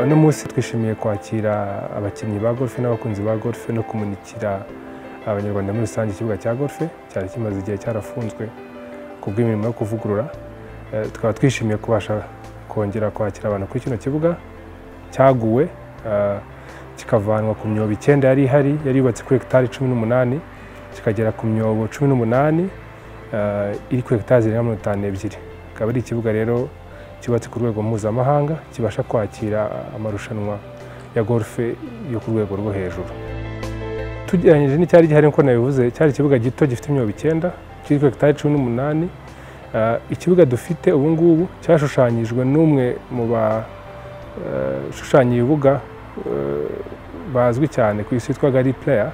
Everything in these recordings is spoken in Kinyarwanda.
uno munsi twishimiye kwakira abakinnyi ba golf n'abakunzi ba golf no kumurikira abanyarwanda muri rusange ikibuga cya golf cyari kimaze igihe cyarafunzwe ku bw'imirimo yo kuvugurura tukaba twishimiye kubasha kongera kwakira abantu kuri kino kibuga cyaguwe kikavanwa ku myobo icyenda yari ihari yari yubatse kuri hegitari cumi n'umunani kikagera ku myobo cumi n'umunani iri kuri hegitari zirenga mirongo itanu ebyiri akaba ari ikibuga rero cyubatse ku rwego mpuzamahanga kibasha kwakira amarushanwa ya golfe yo ku rwego rwo hejuru tugeranyije n'icyari gihari nk'uko nabivuze cyari ikibuga gito gifite imyobo icyenda kiri kuri hegitari cumi n'umunani ikibuga dufite ubu ngubu cyashushanyijwe n'umwe mu bashushanya ibibuga bazwi cyane ku isi yitwa gari pleya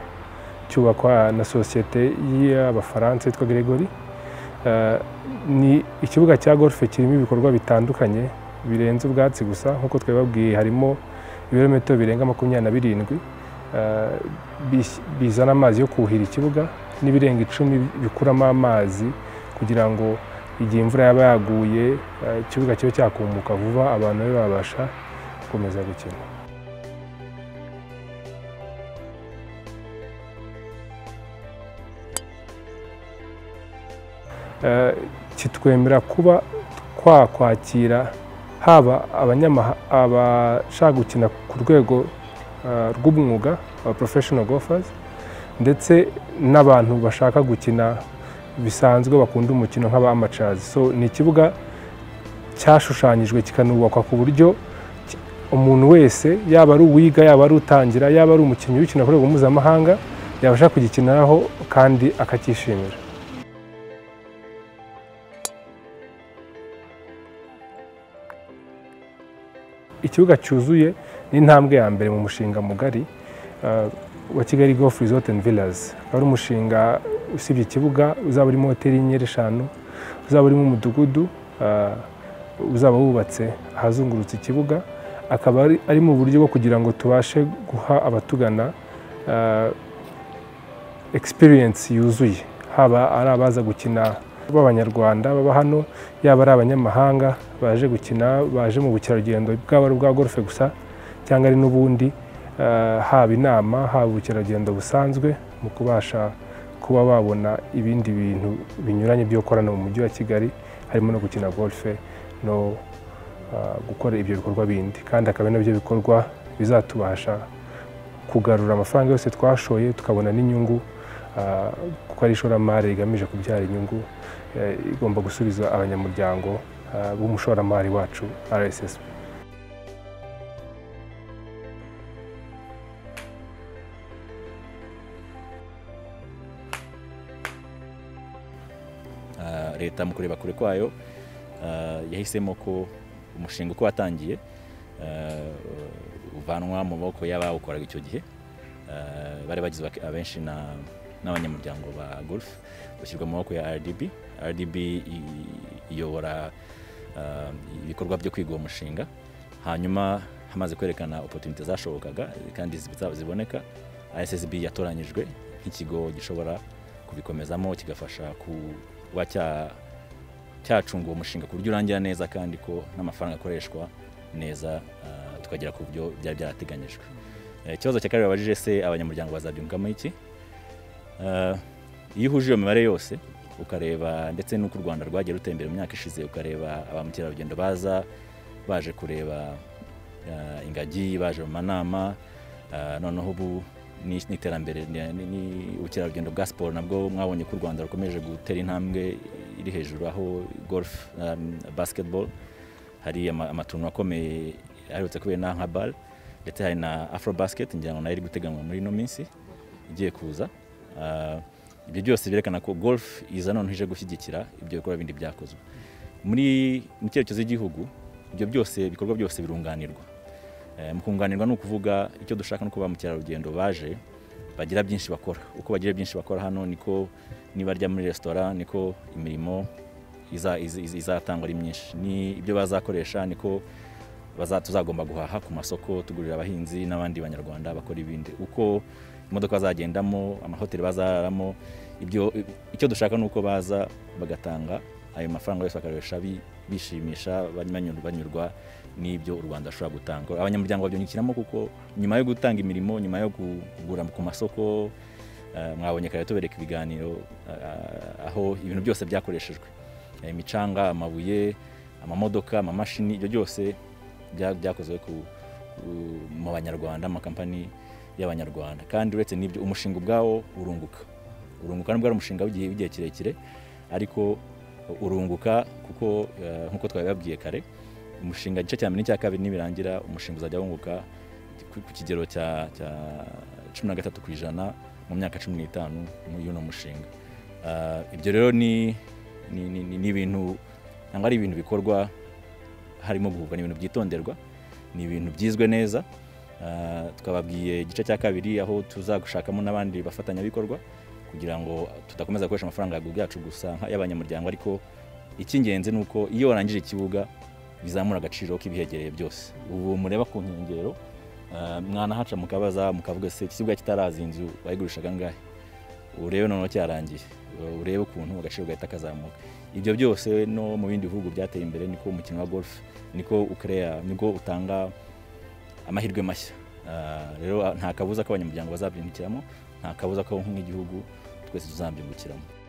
cyubakwa na sosiyete y'abafaransa yitwa gregory ni ikibuga cya golfe kirimo ibikorwa bitandukanye birenze ubwatsi gusa nk'uko twababwiye harimo ibirometero birenga makumyabiri na birindwi bizana amazi yo kuhira ikibuga n'ibirenga icumi bikuramo amazi kugira ngo igihe imvura yaba yaguye ikibuga kibe cyakumuka vuba abantu be babasha gukomeza gukina kitwemera kuba twakwakira haba abashaka gukina ku rwego rw'umwuga aba professional golfers ndetse n'abantu bashaka gukina bisanzwe bakunda umukino nk'aba amacazi so ni ikibuga cyashushanyijwe kikanubakwa ku buryo umuntu wese yaba ari uwiga yaba ari utangira yaba ari umukinnyi w'ikina ku rwego mpuzamahanga yabasha kugikiniraho kandi akacyishimira ikibuga cyuzuye ni intambwe ya mbere mu mushinga mugari wa kigali golf resort and villas akaba ari umushinga usibye ikibuga uzaba urimo hoteli y'inyenyeri eshanu uzaba urimo umudugudu uzaba wubatse ahazungurutse ikibuga akaba ari mu buryo bwo kugira ngo tubashe guha abatugana experience yuzuye haba ari abaza gukina b'abanyarwanda baba hano yaba ari abanyamahanga baje gukina baje mu bukerarugendo bwaba ari ubwa golfe gusa cyangwa ari n'ubundi haba inama haba ubukerarugendo busanzwe mu kubasha kuba babona ibindi bintu binyuranye byo gukorana mu mujyi wa kigali harimo no gukina golfe no gukora ibyo bikorwa bindi kandi akaba ari nabyo bikorwa bizatubasha kugarura amafaranga yose twashoye tukabona n'inyungu kuko ari ishoramari rigamije kubyara inyungu igomba gusubiza abanyamuryango b'umushoramari wacu rssb leta mu kureba kure kwayo yahisemo ko umushinga uko watangiye uvanwa mu maboko y'abawukoraga icyo gihe bari bagizwe abenshi na n'abanyamuryango ba golf ushyirwa mu maboko ya rdb rdb iyobora ibikorwa byo kwiga uwo mushinga hanyuma hamaze kwerekana opotunite zashobokaga kandi ziboneka ssb yatoranyijwe nk'ikigo gishobora kubikomezamo kigafasha kuba cyacunga uwo mushinga ku buryo urangira neza kandi ko n'amafaranga akoreshwa neza tukagera ku buryo byari byarateganyijwe ikibazo cya kabiri babajije se abanyamuryango bazabyungamo iki iyo uhuje iyo mibare yose ukareba ndetse n'uko u rwanda rwagiye rutera imbere mu myaka ishize ukareba ba mukerarugendo baza baje kureba ingagi baje mu manama noneho ubu n'iterambere ubukerarugendo bwa siporo nabwo mwabonye ko u rwanda rukomeje gutera intambwe iri hejuru aho golf basketball hari amatuntu akomeye aherutse kubera na nka bare ndetse hari na afro basket ngira ngo nayo iri guteganywa muri ino minsi igiye kuza ibyo byose byerekana ko golf iza noneho ije gushyigikira ibyo bikorwa bindi byakozwe muri mu cyerekezo cy'igihugu ibyo byose ibikorwa byose birunganirwa mu kunganirwa ni ukuvuga icyo dushaka no kuba mukerarugendo baje bagira byinshi bakora uko bagira byinshi bakora hano niko nibarya muri resitora niko imirimo izatangwa ari myinshi ni ibyo bazakoresha niko tuzagomba guhaha ku masoko tugurira abahinzi n'abandi banyarwanda bakora ibindi uko imodoka bazagendamo amahoteli bazararamo ibyo icyo dushaka ni uko baza bagatanga ayo mafaranga yose bakakoresha bishimisha banyurwa n'ibyo u rwanda rushobora gutanga abanyamuryango babyungukiramo kuko nyuma yo gutanga imirimo nyuma yo kugura ku masoko eh, mwabonye kare tubereka ibiganiro ah, aho ibintu byose byakoreshejwe Eh, imicanga amabuye amamodoka amamashini ibyo byose bya- byakozwe ku- ku- mu banyarwanda amakampani y'abanyarwanda kandi uretse n'ibyo umushinga ubwawo urunguka urunguka nubwo ari umushinga w'igihe w'igihe kirekire ariko urunguka kuko eh, nk'uko twabibabwiye kare umushinga igice cya mbere n'icya kabiri nibirangira umushinga uzajya wunguka ku- ku kigero cya cya cumi na gatatu ku ijana mu myaka cumi n'itanu mu- y'uno mushinga Ah, ibyo rero ni ni- ni ni- ni ibintu ntabwo ari ibintu bikorwa harimo guhubwa ni ibintu byitonderwa ni ibintu byizwe neza Ah, twababwiye igice cya kabiri aho tuzagushakamo n'abandi bafatanyabikorwa kugira ngo tudakomeza gukoresha amafaranga yagu- yacu gusa y'abanyamuryango ariko icy'ingenzi ni uko iyo warangije ikibuga bizamura agaciro k'ibihegereye byose ubu mureba ku nkengero ah, mwanahaca mukabaza mukavuga se iki kibuga kitarazi inzu bayigurishaga angahe urebe noneho cyarangiye urebe ukuntu agaciro gahita kazamuka ibyo byose no mu bindi bihugu byateye imbere niko umukino wa golf niko ukrea niko utanga amahirwe mashya Ah, rero ah, nta kabuza ko abanyamuryango bazabyungukiramo nta kabuza ko nk'igihugu twese tuzabyungukiramo